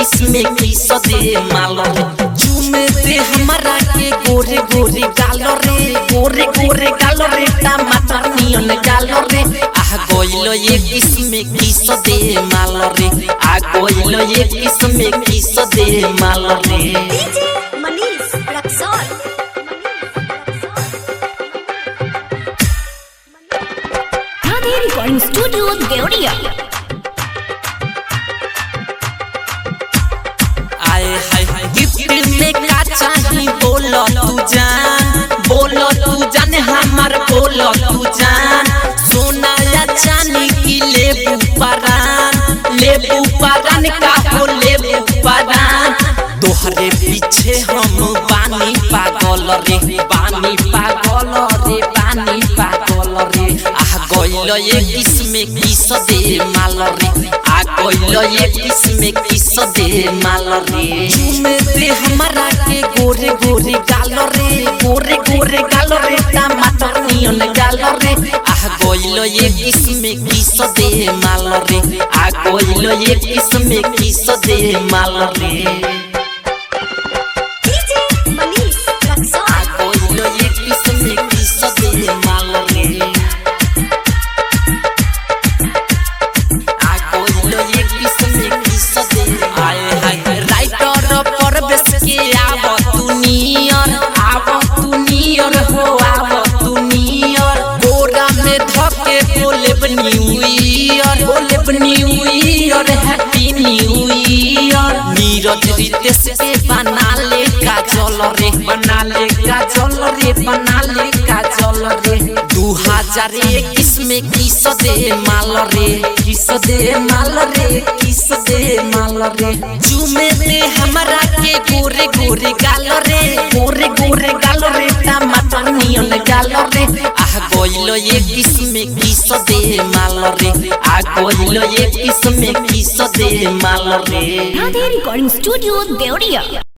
किस्म किस दे माल रे चूमे दे हमारा के गोरे गोरे गाल रे गोरे गोरे गाल रे टमाटर नियन गाल रे आह गइलो ये किस्म किस दे माल रे आ गइलो ये किस्म किस दे माल रे DJ Manish Raxaul Radhe recording studio Deoria आए हाय हाय गिफ्ट में का चाही बोलो तू जान बोलो तू जान हमार बोलो तू जान सोना या चांदी की लेबू परान लेबू परान का हो लेबू परान तोहरे पीछे हम बानी पागल रे बानी पागल रे बानी पागल रे आह गइल ये किस्म किस दे माल रे आ गइल ये किस्म किस दे माल रे चूमे दे हमारा के गोरे गोरे गाल रे गोरे गोरे गाल रे टमाटर नियन गाल रे आह गइल ये किस्म किस दे माल रे आ गइल ये किस्म किस दे माल रे डीजे मनीष रक्सौल Agora ये किस्म किस दे माल रे Agora ये किस्म किस दे आए हाय राइटर पर बेस के आव तू नियर आव तू नियर हो आव तू नियर गोरा में धके बोले न्यू ईयर बोले new year happy new year Neeraj Ritesh के बना ले काजल रे बना ले काजल रे बना ले काजल रे दू हजार इक्कीस में किस दे माल रे किस दे माल रे किस दे माल रे चूमे दे हमारा के गोरे गोरे गाल रे गोरे गोरे गाल रे टमाटर नियन गाल रे आह गइल ये किस्म किस दे माल रे आ गइल ये किस्म किस दे माल रे राधे रिकॉर्डिंग स्टूडियो देवरिया